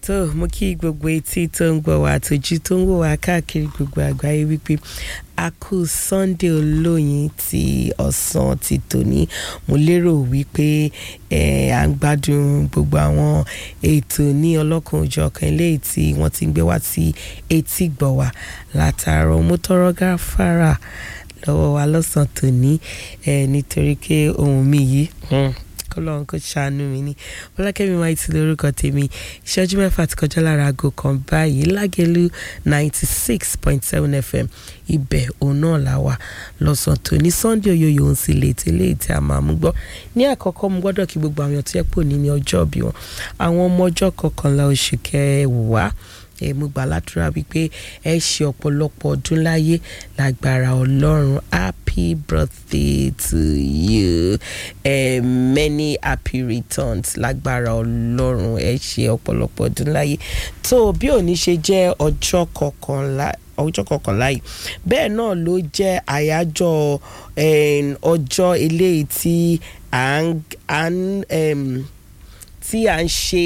tó mo kí gbogbo etí tó ń gbọ́ wá àtòjú tó ń wò wá káàkiri gbogbo àgbáyé wípé a kú Sunday olóyin ti ọ̀sán ti tòní mo lérò wípé ẹ à ń gbádùn gbogbo àwọn ètò ní ọlọ́kan òjọ̀kan eléyìí tí wọ́n ti ń gbé wá sí etí gbọ̀ wá látàárọ̀ mo tọrọ gáfárà lọ́wọ́ wa lọ́sàn tòní ẹ nítorí pé ohun mi yìí kọlọ́run kò ṣàánú mi ní ọlákẹ́mi máa ti lórúkọ tèmi ìṣẹ́jú mẹ́fà ti kọjá lára aago kan báyìí lágẹ̀lú ninety six point seven fm ibẹ̀ òun náà là wà lọ́sàn tó ní sunday oyoyo ń sì létí létí a máa mú gbọ́ ní àkọ́kọ́ mo gbọ́dọ̀ kí gbogbo àwọn tó yẹ pò ní ní ọjọ́ bí wọn àwọn ọmọ ọjọ́ kọkànlá oṣù kẹwàá ẹ mo gbà ládùúrà wípé ẹ ṣe ọ̀pọ̀lọpọ̀ ọdún láyé lágbára ọlọ́run happy birthday to you uh, many happy returns lágbára ọlọ́run ẹ ṣe ọ̀pọ̀lọpọ̀ ọdún láyé tó bí òní ṣe jẹ́ ọjọ́ kọkànlá ọjọ́ kọkànlá yìí bẹ́ẹ̀ náà ló jẹ́ àyájọ́ ọjọ́ eléyìí tí à ń tí à ń ṣe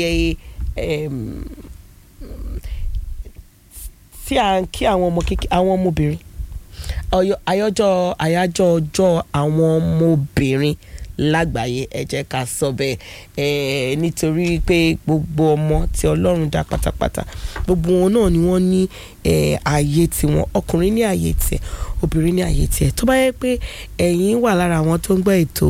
tí à ń kí àwọn ọmọ kékeré àwọn ọmọbìnrin àyájọ́ àyájọ́ ọjọ́ àwọn ọmọbìnrin lágbàáyé ẹ jẹ́ ká sọ bẹ́ẹ̀ nítorí pé gbogbo ọmọ tí Ọlọ́run dá pátápátá gbogbo wọn náà ni wọ́n ní ààyè tiwọn ọkùnrin ní ààyè tiẹ̀ obìnrin ní ààyè tiẹ̀ tó bá yẹ pé ẹ̀yin wà lára àwọn tó ń gbọ́ ètò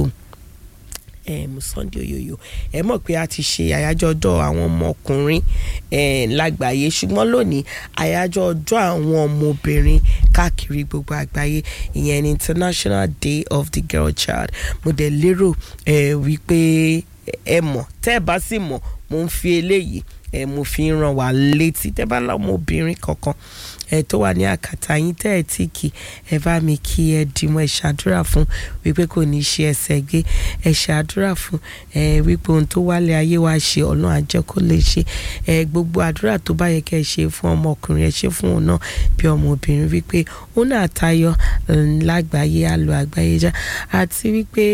um, Sunday oyoyo ẹ mọ̀ pé a ti ṣe àyájọ́ ọjọ́ àwọn ọmọkùnrin lágbàáyé ṣùgbọ́n lónìí àyájọ́ ọjọ́ àwọn ọmọbìnrin káàkiri gbogbo àgbáyé ìyẹn ní International Day of the Girl Child mo dẹ̀ lérò wípé ẹ mọ̀ tẹ́ ẹ bá sì mọ̀ mo ń fi eléyìí ẹ mo fi ń ràn wá létí tẹ́ bá lọ́mọ obìnrin kankan ẹ tó wà ní àkàtà yín tẹ́ ẹ tí kì ẹ bá mi kí ẹ dìmọ́ ẹ ṣàdúrà fún wípé kò ní ṣe ẹsẹ̀ gbé ẹ ṣàdúrà fún ẹ wípé ohun tó wálé ayé wa ṣe ọ̀nà àjẹ́ kó lè ṣe ẹ gbogbo àdúrà tó bá yẹ kẹ́ ẹ ṣe fún ọmọkùnrin ẹ ṣe fún òun náà bí ọmọbìnrin wípé òun náà tayọ lágbàáyé àlọ àgbáyé já àti wípé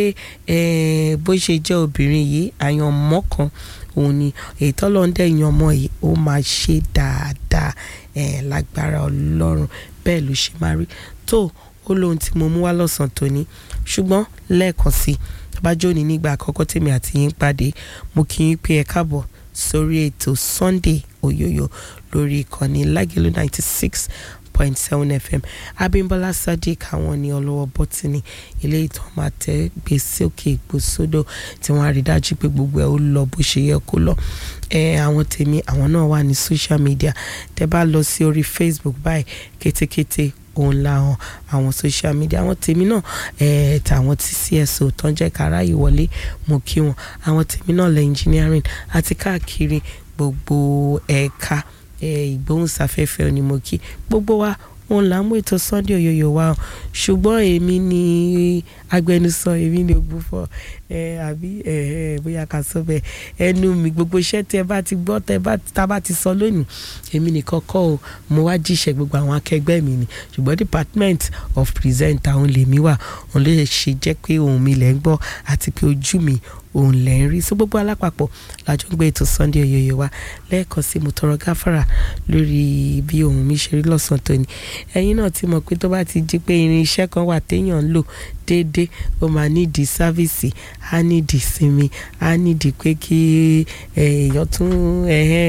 ẹ bó ṣe jẹ́ obìnrin yìí àyànmọ́ kan òun ni èyí tọ́lọ́ndẹ̀ yan ọmọ yìí ó máa ṣe dáadáa ẹ̀ lágbára ọlọ́run bẹ́ẹ̀ ló ṣe máa rí tó ó lóhun tí mo mú wá lọ́sàn-án tòní ṣùgbọ́n lẹ́ẹ̀kan sí tọ́bájọ́ ní nígbà àkọ́kọ́ tèmi àti yín pàdé mo kí yín pé ẹ káàbọ̀ sórí ètò Sunday Oyoyo lórí ìkànnì Lágẹ̀lú ninety six point seven fm Abímbọ́lá Sadiq àwọn ní ọlọ́wọ́ bọ́tìnì ilé ìtàn máa tẹ gbèsè òkè ìgbòsódò tí wọ́n á rí dájú pé gbogbo ẹ̀ ó lọ bó ṣe yẹ kó lọ ẹ àwọn tèmi àwọn náà wà ní social media tẹ bá lọ sí orí Facebook báyìí kétékété òun làwọn àwọn social media àwọn tèmi náà ẹ tàwọn tí CSO tó ń jẹ́ kára ìwọlé mo kí wọn àwọn tèmi náà lẹ engineering àti káàkiri gbogbo ẹ̀ka ìgbóhùnsáfẹ́fẹ́ ni mo kí gbogbo wa òun là ń mú ètò Sunday Oyoyo wa ṣùgbọ́n èmi ni agbẹnusọ èmi ni ògbúfọ̀ ẹ àbí ẹ ẹ bóyá ká sọ bẹ́ẹ̀ ẹnu mi gbogbo iṣẹ́ tẹ bá ti gbọ́ tẹ bá tá bá ti sọ lónìí èmi nìkan kọ́ o mo wá jíṣẹ́ gbogbo àwọn akẹgbẹ́ mi ni ṣùgbọ́n department of presenter òun lèmi wà òun lè ṣe jẹ́ pé ohùn mi lẹ́ ń gbọ́ àti pé ojú mi òun lẹ́ ń rí sí gbogbo alápapọ̀ lájọ ń gbé ètò Sunday Oyoyo wa lẹ́ẹ̀kan sí mo tọrọ gáfárà lórí bí ohùn mi ṣe rí lọ́sàn-án tóní ẹ̀yin náà ti mọ̀ pé tó bá ti di pé irin iṣẹ́ kan wà téèyàn ń lò déédéé ó máa nídìí sáfìsì á nídìí sinmi á nídìí pé kí èèyàn tún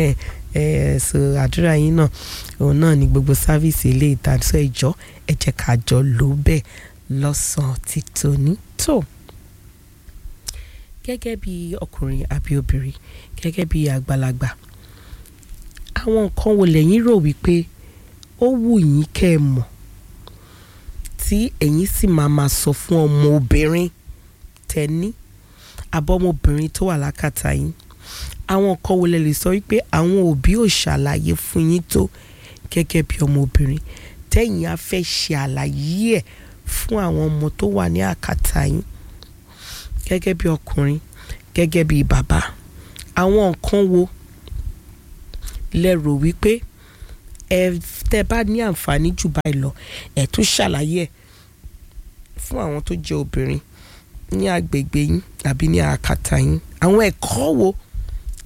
so àdúrà yín náà òun náà ni gbogbo sáfìsì ilé ìtànsọ ìjọ ẹ jẹ́ ká jọ lò bẹ́ẹ̀ lọ́sàn-án ti tòní tó gẹ́gẹ́ bí ọkùnrin àbí obìnrin gẹ́gẹ́ bí àgbàlagbà àwọn nǹkan wo lẹ́yìn rò wípé ó wù yín kẹ́ ẹ mọ̀ tí ẹ̀yin sì máa máa sọ fún ọmọ obìnrin tẹ́ní abọ́mọbìnrin tó wà lákàtà yín àwọn nǹkan wo lẹ lè sọ wípé àwọn òbí ò ṣàlàyé fún yín tó gẹ́gẹ́ bí ọmọbìnrin tẹ́yìn á fẹ́ ṣe àlàyé ẹ̀ fún àwọn ọmọ tó wà ní àkàtà yín gẹ́gẹ́ bí ọkùnrin gẹ́gẹ́ bí bàbá àwọn nǹkan wo lẹ rò wípé ẹ tẹ́ bá ní àǹfààní jù báyìí lọ ẹ tún ṣàlàyé ẹ̀ fún àwọn tó jẹ́ obìnrin ní agbègbè yín àbí ní àkàtà yín àwọn ẹ̀kọ́ wo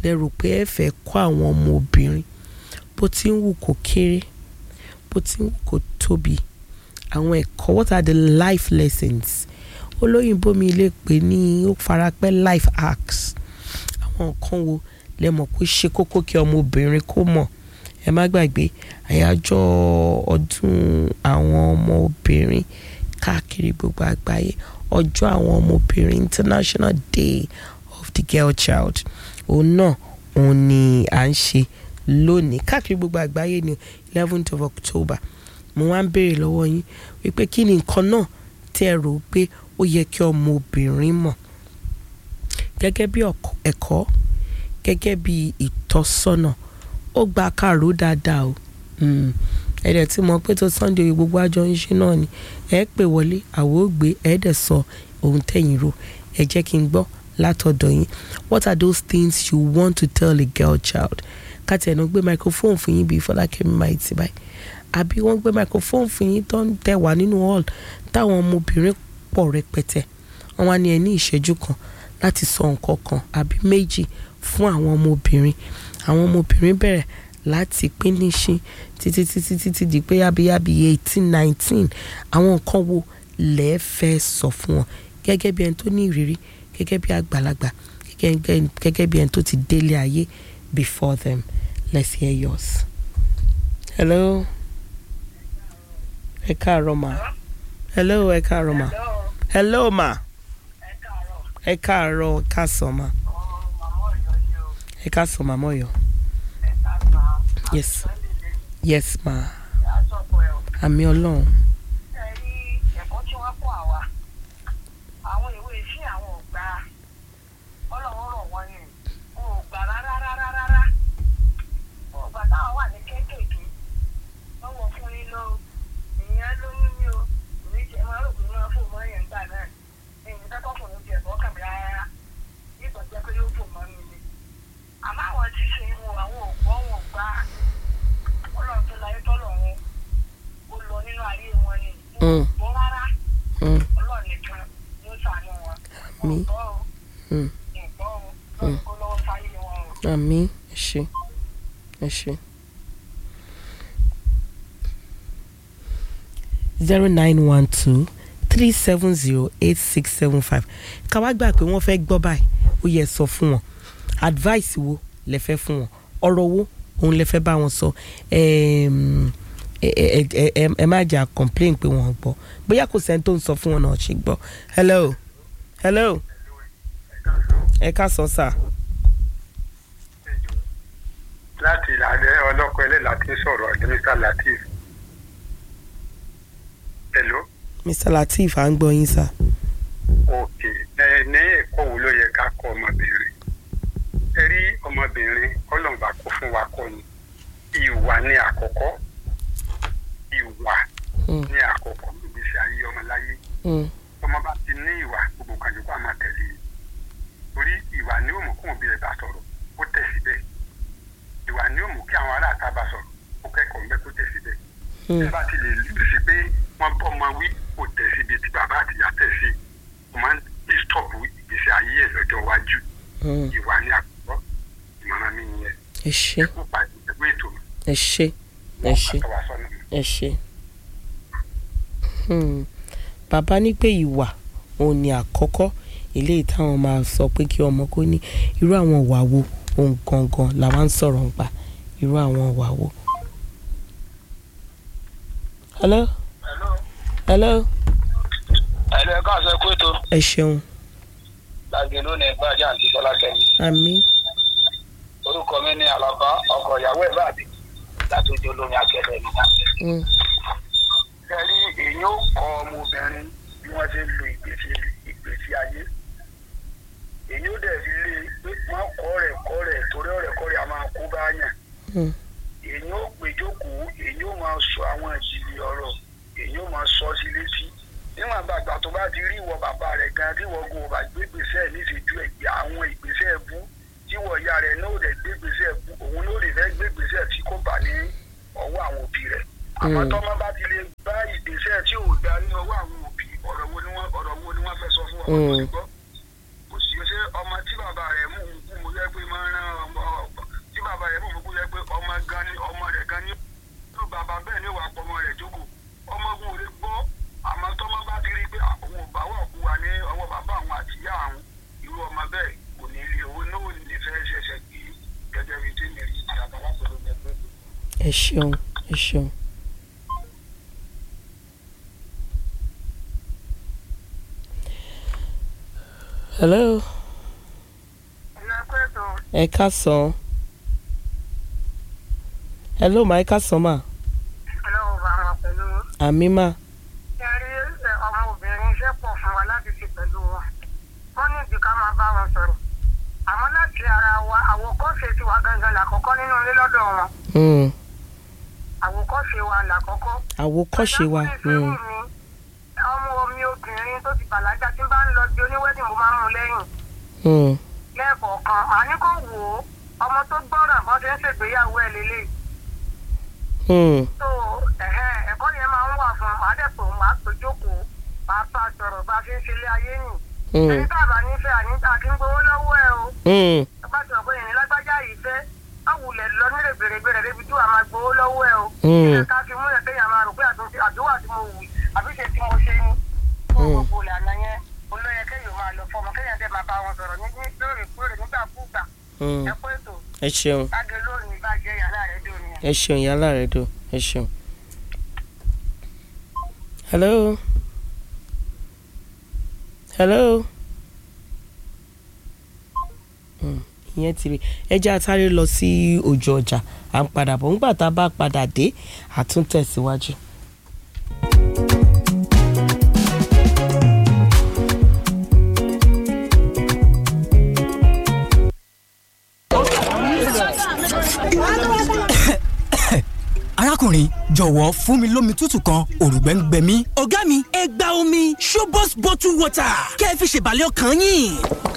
lẹ rò pé ẹ fẹ́ kọ́ àwọn ọmọ obìnrin bó ti ń wù kó kéré bó ti ń wù kó tóbi àwọn ẹ̀kọ́ what are the life lessons olóyìnbó mi lè pè ní ó farapẹ́ life hacks àwọn nǹkan wo lẹ mọ̀ pé ṣe kókó kí ọmọ obìnrin kó mọ̀ ẹ má gbàgbé àyájọ́ ọdún àwọn ọmọ obìnrin káàkiri gbogbo àgbáyé ọjọ́ àwọn ọmọ obìnrin international day of the girl child òun náà òun ni à ń ṣe lónìí káàkiri gbogbo àgbáyé ní eleventh of october mo wá ń béèrè lọ́wọ́ yín wípé kí ni nǹkan náà tí ẹ rò pé ó yẹ kí ọmọ obìnrin mọ̀ gẹ́gẹ́ bí ẹ̀kọ́ gẹ́gẹ́ bí ìtọ́sọ́nà ó gba kàró dáadáa o ẹ̀dẹ̀ tí mo pé tó sunday oyè gbogbo àjọ ń ṣe náà ni ẹ pè wọlé àwọ̀ ògbé ẹ̀ẹ́dẹ̀ sọ ohun tẹ̀yìn rò ẹ jẹ́ kí n gbọ́ látọ̀dọ̀ yín what are those things you want to tell a girl child káti ẹ̀nà gbé microphone fún yín bíi fọlákẹ́mi máa ti báyìí àbí wọ́n gbé microphone fún yín tó ń tẹ̀ wá nínú hall táwọn ọmọbìnrin pọ̀ rẹpẹtẹ wọ́n wá ní ẹ ní ìṣẹ́jú kan láti sọ nǹkan kan àbí méjì fún àwọn ọmọbìnrin àwọn ọmọbìnrin bẹ̀rẹ̀ láti pínísín títí títí títí di pé yábíyábí eighteen nineteen àwọn nǹkan wo lẹ́ẹ̀ fẹ́ sọ fún wọn gẹ́gẹ́ bí ẹni tó ní ìrírí gẹ́gẹ́ bí àgbàlagbà gẹ́gẹ́ bí ẹni tó ti délé ayé before them let's hear yours. hello ẹ káàárọ̀ ma hello ẹ káàárọ̀ ma hello ma ẹ káàárọ̀ ẹ káàsán ma ẹ káàsán màmá Ọ̀yọ́ yes yes ma àmì Ọlọ́run. ẹ̀kọ́ tí wọ́n kọ́ àwa àwọn ìwé sí àwọn ọ̀gbà ọlọ́run rọ̀ wọ́n yẹn wọn ò gbà rárá rárá rárá ọgbà táwọn wà ní kéékèèké lọ́wọ́ fún yín lọ ìyẹn lóyún ní o èmi jẹ́ máa rò pé máa fò mọ́ yẹn gbà náà èyí kẹ́kọ̀ọ́ fún mi jẹ̀ bọ́ kàmí rárá nígbà jẹ́ pé yóò fò mọ́ mi ni àmọ́ àwọn ti ṣe wọn àwọn ògbọ́ wọn gbá ọlọ́run tó láyé tọ́lọ̀ wọn ó lọ nínú ayé wọn ni wọn ò gbọ́ rárá ọlọ́run nìkan ló ṣàánú wọn mi ọ̀gbọ́ o ìgbọ́ o lọ́run kó lọ́wọ́ sáyé wọn o. àmì ẹ ṣé ẹ ṣé. zero nine one two three seven zero eight six seven five ká wá gbà pé wọ́n fẹ́ gbọ́ báyìí ó yẹ sọ fún wọn advice wo lẹ fẹ́ fún wọn ọ̀rọ̀ wo òun lẹ fẹ́ bá wọn sọ ẹm, ẹ ẹ ẹ ẹ ẹ má jà complain pé wọ́n gbọ́ bóyá kò sẹ́ni tó ń sọ fún wọn náà ṣe gbọ́ hello hello ẹ ká sọ sà láti ìlànà ọlọ́kọ ẹlẹ́la tí ń sọ̀rọ̀ ní Mr. Latif. Hello. mr lateef à ń gbọ́ yín sà òkè ẹ ní ẹ̀kọ́ wo ló yẹ ká kọ́ ọmọbìnrin ẹ rí ọmọbìnrin ọlọ́mọba kó fún wa kọ́ ni ìwà ní àkọ́kọ́ ìwà Mm. ní àkọ́kọ́ ìgbésí ayé ọmọ láyé Mm, ọmọ bá ti ní ìwà gbogbo kan yòókù àmọ́ tẹ̀lé e torí ìwà ni ó mú kóun bí ẹ bá sọ̀rọ̀ ó tẹ̀ síbẹ̀ ìwà ni ó mú kí àwọn aráàta bá sọ̀rọ̀ ó kẹ́kọ̀ọ́ ń bẹ́ kó tẹ̀ síbẹ̀ mm, ẹ bá ti lè lù sí pé wọ́n bọ́ ọmọ wí kò tẹ̀ síbi tí bàbá àtìyá tẹ̀ sí ó máa ń disturb ìgbésí ayé ẹ̀ lọ́jọ́ iwájú mm. ìwà ni àkọ́kọ́ ìmọ̀ràn mi nìyẹn ẹ ṣé ẹ kó pàdé ẹgbẹ́ ètò mi ẹ ṣé ẹ ṣé àtọwà sọ́nà mi. ẹ ṣé. Hmm. bàbá ní pé ìwà òun ni àkọ́kọ́ eléyìí táwọn máa sọ pé kí ọmọ kó ní irú àwọn ìwà wo ohun gangan làwọn ń sọ̀rọ̀ ń pa irú àwọn ìwà wo. hello hello ẹ̀lú ẹ̀ka àṣẹ kó ètò ẹ ṣeun lágbè lónìí gbájà àti bọ́lá kẹ́mi àmì orúkọ mi ní àlàbá ọkọ ìyàwó ẹ̀ báàbí láti ojú olórin akẹ́lẹ́ mi náà. Mm, kẹrí èyí ó kọ ọmọbìnrin bí wọ́n ṣe ń lo ìgbésí ìgbésí ayé èyí ó dẹ̀ fi lé pé wọ́n kọ́ rẹ̀ kọ́ rẹ̀ torí ọ̀rẹ́ kọ́ rẹ̀ a máa kó bá yàn mm, èyí ó péjókòó èyí ó máa sọ àwọn ìjìnlẹ̀ ọ̀rọ̀ èyí ó máa sọ sí létí níwọ̀n àgbàgbà tó bá ti rí ìwọ bàbá rẹ̀ gan tí ìwọ gun ọba gbégbèsè níṣẹ́jú ẹ̀gbẹ́ àwọn ìgbésẹ̀ ẹ̀bú tí ìwọ ìyá rẹ̀ náà ò dẹ̀ gbégbèsè ẹ̀bú òun ló lè fẹ́ gbégbèsè tí kò bá ní ọwọ́ àwọn òbí rẹ̀ àmọ́ Mm. tọ́mọ bá ti lè bá ìgbésẹ̀ tí ò dá ní ọwọ́ àwọn òbí ọ̀rọ̀ wo ni wọ́n ọ̀rọ̀ wo ni wọ́n fẹ́ sọ fún ọmọ tó Mm. ti gbọ́ kò sí ṣe ọmọ tí bàbá rẹ̀ mú un kú mo fẹ́ pé máa ń rán ọmọ ẹ ṣeun ẹ ṣeun. hello ìlú ẹgbẹ́ ètò ẹ káàsán hello ma ẹ káàsán ma ọlọ́run bá wọn pẹ̀lú àmì ma ṣe rí ẹ, ọmọbìnrin iṣẹ́ pọ̀ fún wa láti ṣe pẹ̀lú wọn wọ́n ní ìdí ká máa bá wọn sọ̀rọ̀ àmọ́ láti ara wa àwòkọ́ṣe tiwa gangan làkọ́kọ́ nínú ilé lọ́dọ̀ wọn Hmm, àwòkọ́ṣe wa làkọ́kọ́. àwòkọ́ṣe wa Ẹ̀dá hmm, kùnrin mi, ọmọ omi obìnrin tó ti bàlágà tí bá ń lọ di oníwẹ́dìn mo máa ń mú lẹ́yìn hmm, lẹ́ẹ̀kọ̀ọ̀kan màá ní kó wò ó ọmọ tó gbọ́ràn bọ́n ṣe ń ṣègbéyàwó ẹ̀ lélẹ̀ hmm, tó ẹ̀hẹ́, ẹ̀kọ́ yẹn máa ń wà fún un màá dẹ̀ pò màá pè jókòó màá bá a sọ̀rọ̀ bá a ṣe ń ṣe ilé ayé nì hmm, ẹni tá a bá nífẹ̀ẹ́ àníta kí ń gbowó lọ́wọ́ ẹ o hmm, bá ti sọ pé ìrìn lágbájá yìí fẹ́ ọ̀wùlẹ̀ lọ nílẹ̀ bèrèbèrè débi tí wàá máa gbowó lọ́wọ́ ẹ o Hmm. ilé ká fi múlẹ̀ kéèyàn máa rò pé àtúnṣe àdúrà tí mo wù àbí ṣe tí mo ṣe ní fún Hmm. gbogbo ìlànà yẹn olóyè kéèyàn máa lọ fọmọ kéèyàn dẹ̀ máa bá wọn sọ̀rọ̀ ní ní lóòrèkóòrè nígbàkúùgbà hmm. ẹ pé ètò ẹ ṣeun lágẹ lónìí bàjẹ́ yàrá rẹ̀ dùn ni. ẹ ṣeun yálà rẹ dùn ẹ ṣeun. hello hello Hmm, ìyẹn ti rí ẹ jẹ́ àtàrí lọ sí ojú ọjà à ń padà bọ̀ ńgbà tá a bá padà dé àtúntẹ̀síwájú. arákùnrin jọ̀wọ́ fún mi lómi tútù kan òrùgbẹ́ ń gbẹ mí. ọ̀gá mi ẹ gba omi showbox bottle water kẹ́ ẹ fi ṣèbàlẹ̀ ọkàn yín.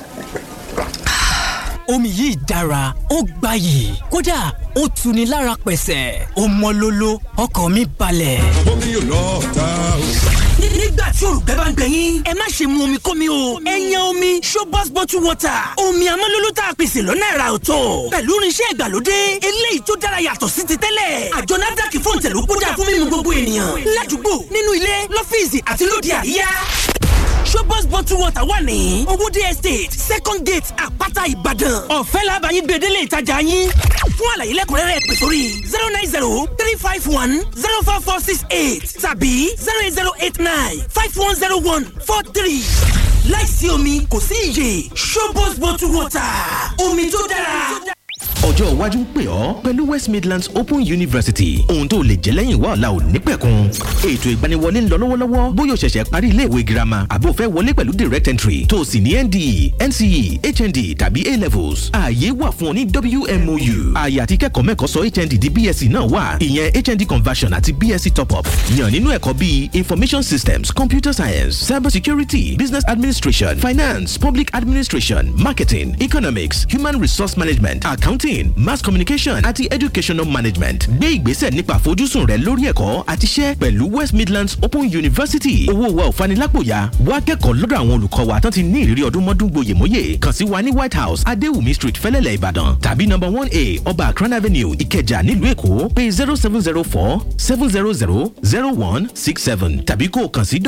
omi yìí dára ó gbayì kódà ó tuni lára pẹ̀sẹ̀ ó mọ́ lóló ọkàn mi balẹ̀. omi yóò lọ ta o. Ní- nígbà tí òrùgbẹ́ bá ń gbẹ yín ẹ má ṣe mu omi kómi o ẹ yan omi showbox bottle water omi amọ́lóló tá a pèsè lọ́nà ẹ̀rà ọ̀tọ̀ pẹ̀lú irinṣẹ́ ìgbàlódé eléyìí tó dára yàtọ̀ sí ti tẹ́lẹ̀ àjọ NAFDAC fún tẹ̀lú kódà fún mímu gbogbo ènìyàn ládùúgbò nínú ilé lọ́fíìsì àti lóde àríyá showbox bottle water wà ní owóde estate second gate àpáta ìbàdàn ọ̀fẹ́ làbàyìn gbèdélé ìtajà yín fún àlàyé lẹ́kùnrẹ́rẹ́ pè sórí zero nine zero three five one zero four four six eight tàbí zero eight zero eight nine five one zero one four three láìsí omi kò sí iyè showbox bottle water omi tó dára. ọjọ́ iwájú ń pè ọ́ pẹ̀lú west midlands open university ohun tó lè jẹ́ lẹ́yìn wá ọ̀la ò ní pẹ̀kun ètò ìgbaniwọlé ń lọ lọ́wọ́lọ́wọ́ bóyá o ṣẹ̀ṣẹ̀ parí iléèwé girama àbó fẹ́ wọlé pẹ̀lú direct entry tó o sì ní nde nce hnd tàbí a levels ààyè wà fún ọ ní wmou ààyè àti kẹ́kọ̀ọ́ mẹ́kọ̀ọ́ sọ hnd di bsc náà wà ìyẹn hnd conversion àti bsc top up yàn nínú ẹ̀kọ́ bíi information systems computer science cyber security business administration finance public administration marketing economics human resource management accounting mass communication àti educational management gbé ìgbésẹ̀ nípa àfojúsùn rẹ lórí ẹ̀kọ́ àti iṣẹ́ pẹ̀lú west midlands open university owó wa ò fanilápòyà wá kẹ́kọ̀ọ́ lọ́dọ̀ àwọn olùkọ́ wa tán ti ní ìrírí ọdún mọ́dún gboyèmóyè kàn sí wa ní white house adéwùmí street fẹ́lẹ́lẹ̀ ìbàdàn tàbí number one a ọba akran avenue ìkẹjà nílùú èkó pé zero seven zero four seven zero zero zero one six seven tàbí kó o kàn sí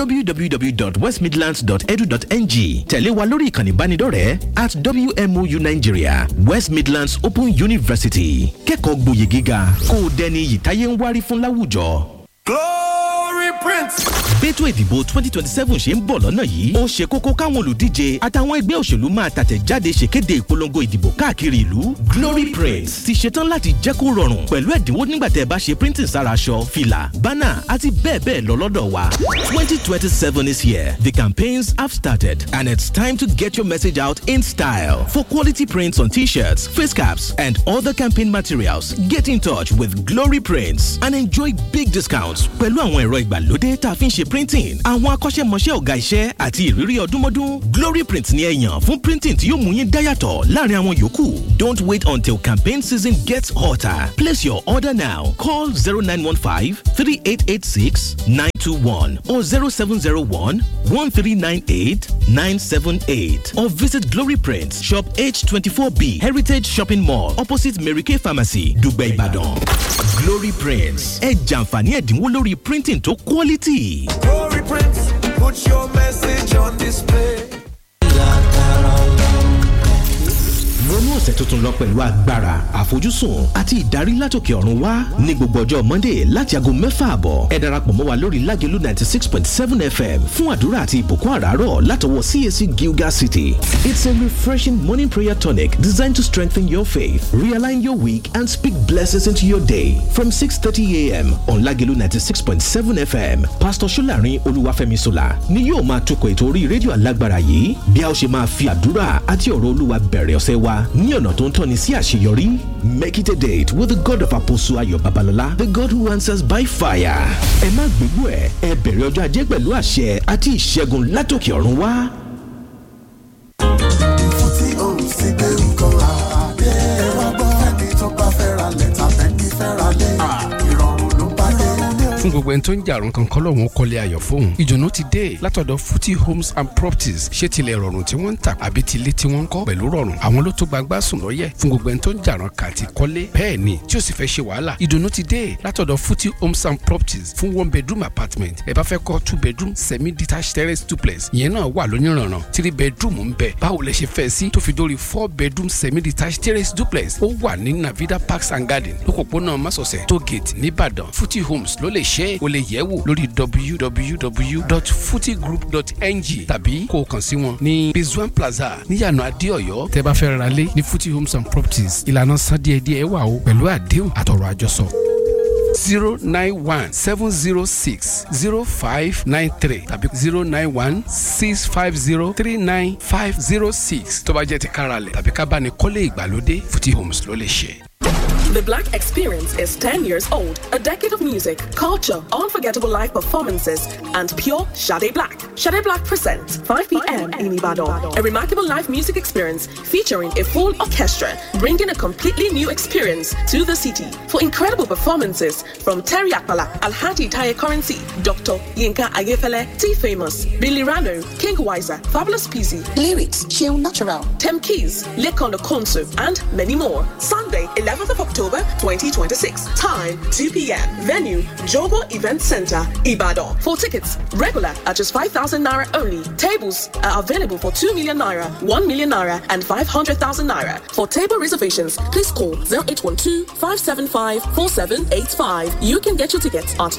www.westmidlands.edu.ng tẹ̀lé wa lórí ìkànnì ìbánidọ́rẹ̀ẹ́ at wmou nigeria west midlands open university kẹ́kọ̀ọ́ gboyè gíga kó o dẹni ìtayé ń wárí fún láwùjọ. glory prince. bẹ́tò ìdìbò twenty twenty seven ṣe ń bọ̀ lọ́nà yìí ó ṣe kókó káwọn olùdíje àtàwọn ẹgbẹ́ òṣèlú máa tàtẹ̀jáde ṣèkéde ìpolongo ìdìbò káàkiri ìlú glory print ti ṣetán láti jẹ́ kó rọrùn pẹ̀lú ẹ̀dínwó nígbà tẹ́ ẹ bá ṣe printing sára aṣọ fìlà bánà àti bẹ́ẹ̀ bẹ́ẹ̀ lọ lọ́dọ̀ wa twenty twenty seven is here the campaigns have started and it's time to get your message out in style for quality prints on t-shirts face caps and other campaign materials get in touch with glory prints and enjoy big discounts pẹ̀lú àwọn ẹ̀rọ ìgbàlódé tá a fi ń ṣe printing àwọn akọ́ṣẹ́mọṣẹ́ ọ̀gá iṣẹ́ àti ìrírí ọdúnmọ́dún glory print ni ẹ yàn fún printing tí yóò mú yín dáyàtọ̀ láàrin àwọn yòókù don't wait until campaign season gets hotter place your order now call zero nine one five three eight eight six nine two one or zero seven zero one one three nine eight nine seven eight or visit glory print shop h twenty four b heritage shopping mall opposite mary kay pharmacy dùgbẹ́ ìbàdàn glory prints ẹ jàǹfààní ẹ̀dínwó lórí printing tó quality. glory prince put your message on display. wọnú ọ̀sẹ̀ tuntun lọ pẹ̀lú agbára àfojúsùn àti ìdarí látòkè ọ̀run wá ní gbogbo ọjọ́ monday láti aago mẹ́fà àbọ̀ ẹ darapọ̀ mọ́ wa lórí lágẹ̀lú ninety six point seven fm fún àdúrà àti ìbùkún àràárọ̀ látọwọ́ cac gilgal city it's a refreshing morning prayer tonic designed to strengthen your faith realign your week and speak blessings into your day from six thirty a.m. on lágẹ̀lú ninety six point seven fm pastor solarin olúwàfẹ́mi sola ni yóò máa tukọ̀ ètò orí rédíò alágbára yìí bí a ó ṣe máa fi àdúrà àti ọ̀rọ̀ olúwa bẹ̀rẹ̀ ọ̀sẹ̀ wa ní ọ̀nà tó ń tọ́ni sí àṣeyọrí make it a date with the god of apostle ayọ̀ babalọ́lá the god who answers by fire ẹ má gbégbó ẹ ẹ bẹ̀rẹ̀ ọjọ́ ajé pẹ̀lú àṣẹ àti ìṣẹ́gun látòkè ọ̀run wá. tí o sì gbé nǹkan àdé ẹ̀rọ gbọ́ ẹni tó bá fẹ́ ra lẹ̀ tàbí ní fẹ́ ra lẹ̀ ìrọ̀rùn ló bá dé. fún gbogbo ẹni tó ń jàrún kan kọ́ lọ́wọ́n kọ́lé ayọ̀ fóun ìdùnnú ti dé látọ̀dọ̀ futi homes and properties ṣé tilẹ̀ rọrùn tí wọ́n ń tà àbí tilé tí wọ́n ń kọ́ pẹ̀lú rọrùn àwọn ló tó gbagbá sùn lọ́yẹ̀ fún gbogbo ẹni tó ń jàrún kà ti kọ́lé bẹ́ẹ̀ ni tí ó sì fẹ́ ṣe wàhálà ìdùnnú ti dé látọ̀dọ̀ futi homes and properties fún one bedroom apartment ẹ bá fẹ́ kọ́ two bedroom semi detached terrace duplex ìyẹn náà wà lóníranran three bedroom ń bẹ báwo lẹ ṣe fẹ́ sí tó fi dórí four bedroom semi detached terrace duplex ó wà ní navida parks and garden lókòpónà masọ̀sẹ̀ tó gate nìbàdàn futi homes ló lè ṣe é o lè yẹ̀ wò lórí www.futigroup.ng tàbí kó o kàn sí wọn ní bizwan plaza níyànà adéọyọ tẹ́ bá fẹ́ ra lé ní futi homes and properties ìlànà san díẹ̀díẹ̀ wà o pẹ̀lú àdéhùn àtọ̀rọ̀ àjọsọ zero nine one seven zero six zero five nine three tàbí zero nine one six five zero three nine five zero six tó bá jẹ́ ti káralẹ̀ tàbí ká bá ní kọ́lé ìgbàlódé futi homes ló lè ṣe. The Black Experience is 10 years old, a decade of music, culture, unforgettable live performances, and pure Shade Black. Shade Black presents 5 p.m. in Ibadan, a remarkable live music experience featuring a full orchestra, bringing a completely new experience to the city. For incredible performances from Terry Akpala, Alhaji Taye Currency, Dr. Yinka Ayefele, T Famous, Billy Rano, King Wiser, Fabulous Peasy, Lyrics, chill natural. Tem Keys, Lekondo Konsu, and many more. Sunday, 11th of October 2026. Time 2 p.m. Venue Jogo Event Center, Ibadan. For tickets, regular at just 5,000 naira only. Tables are available for 2 million naira, 1 million naira, and 500,000 naira. For table reservations, please call 0812 575 4785. You can get your tickets at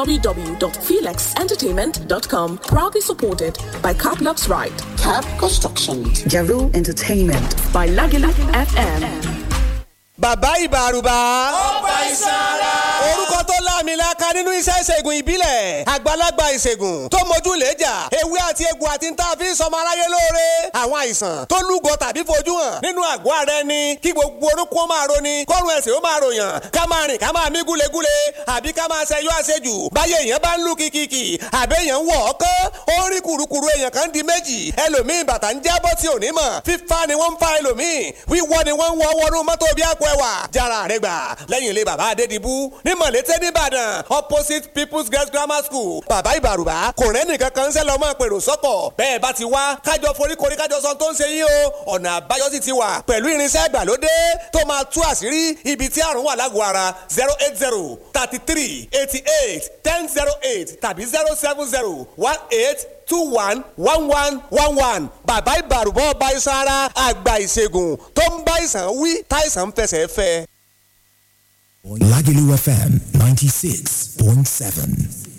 www.felixentertainment.com. Proudly supported by Caplux Ride. Cap Construction. Jaru Entertainment. By Lagila FM. bàbá ìbàrùbà. ó bá ìsara. orúkọ tó láàmìlaka nínú iṣẹ́ ìṣègùn ìbílẹ̀ àgbàlagbà ìṣègùn tó mojú lẹ́jà ewé àti egbò àti ń tà fi ń sọmọ aráyé lóore àwọn àìsàn tó lúgọ tàbí fojú hàn nínú àgọ́ ara ẹni kí gbogbo orúkọ ó máa roni kọ́run ẹ̀sìn ó máa ròyàn ká máa rìn ká máa mí gúlegúle àbí ká máa ṣẹyọ àṣejù báyé èèyàn bá ń lù kìkìkì àbẹ́ èèyàn ń wọ̀ ọ́ kán ó ń rí kùrukùru èèyàn kan di méjì ẹlòmíì bàtà ń jábọ́ tí ò ní mọ̀ fífa ni wọ́n ń fa ẹlòmíì wíwọ́ ni wọ́n ń wọ́ wọnú mọ́tò bí àpò ẹwà jára rẹ gbà lẹ́yìn ilé bàbá adédìbú ní mọ̀lété nìbàdàn opposite people's girls grammar school bàbá ìbàrùbá kò rẹ́ nìkan kan ń sẹ́ lọ́mọ pèrò sọ́kọ̀ bẹ́ẹ̀ bá ti wá kájọ foríkorí kájọ sọ tó ń ṣe yín o ọ̀nà àbáyọ sì ti wà pẹ̀lú irinṣẹ́ ìgbàlódé tó máa tú àṣírí ibi tí àrùn wà lágọ̀ọ́ ara zero eight zero thirty three eighty eight ten zero eight tàbí zero seven zero one eight two one one one one one bàbá ìbàrùbọ̀ ọba iṣan ara àgbà ìṣègùn tó ń bá ìsàn wí táìsàn ń fẹsẹ̀ fẹ́. Lagelu FM 96.7.